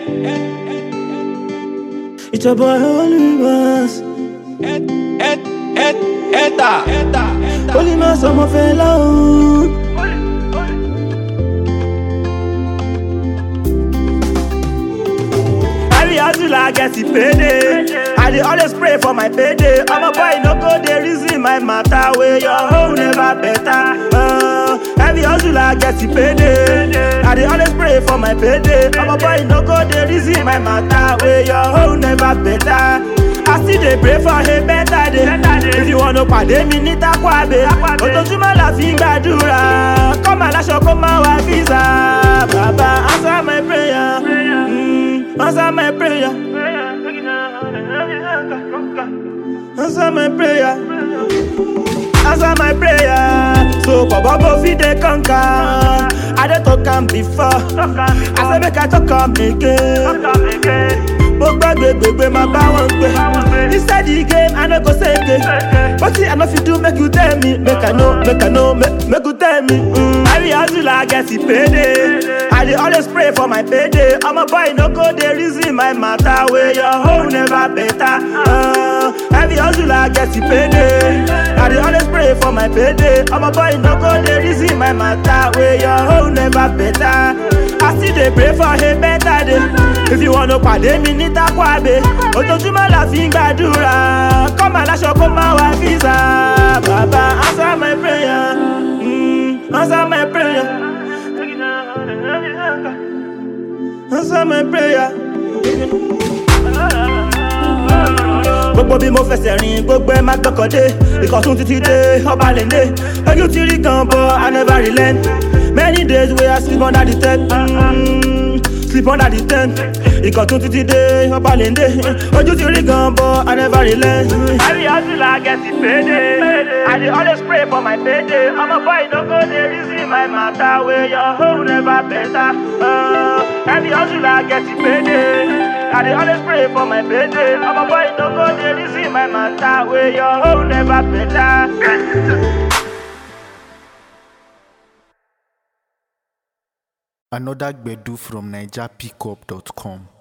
It's your boy Holy Mass. Eta, eta, Holy Mass, ọmọ fẹlá o. Every hustle I get it payday. I dey always pray for my payday. I'm a boy, no go dey reason my matter. Where your home never better. Uh, every hustle I get it payday. I dey always pray for my payday. I'm a boy, no go dey reason my matter. Where your home never better. I still dey pray for a better day. If you wanna pàdé mi ní Takwabe, ojoojúmọ́ la fi ń gbàdúrà. Kọ́ máa láṣọ kó máa wá visa. Bàbá answer my prayer. Mm, answer my prayer. Answer my prayer. Answer my prayer. So Baba go fit dey conquer. I dey talk am before. I say make I talk am again. Mo gbàgbé gbègbè máa bá wọn gbé. Inside the game, I no go say again. Wetin I no fit do make you tell me. Make I know, make I know, make, make you tell me. Mm. Every hustle I get it payday. I dey always pray for my payday. I'm a boy, no go dey reason my matter. Where your home never better. Uh, every hustle I get it payday. I dey always pray for my payday. I'm a boy, no go dey reason my matter. Where your home never better. I still dey pray for a better day. If you wanna pàdé mi ní Takwabe, ojoojúmọ́ la fi ń gbàdúrà. Kọ́ máa láṣọ kó máa wá visa. Bàbá answer my prayer. Mm, answer my prayer. Answer my prayer. gbogbo bí mo fẹsẹ̀ rìn gbogbo ẹ má gbọ́kàndé ìkọ̀tún títí dé ọba lèlé ojú ti rí gan bọ́ i never relent many days wey i sleep under the tent mm, sleep under the tent ìkọ̀tún títí dé ọba lèlé ojú ti rí gan bọ́ i never relent. every hustle i get it payday i dey always pray for my payday ọmọ boy no go dey reason my matter wey your home never better. Uh, every hustle i get it payday. I dey always pray for my payday. I'm a boy, no go dey reason my matter. Where your home never better. Another Gbedu from NigerPickup.com.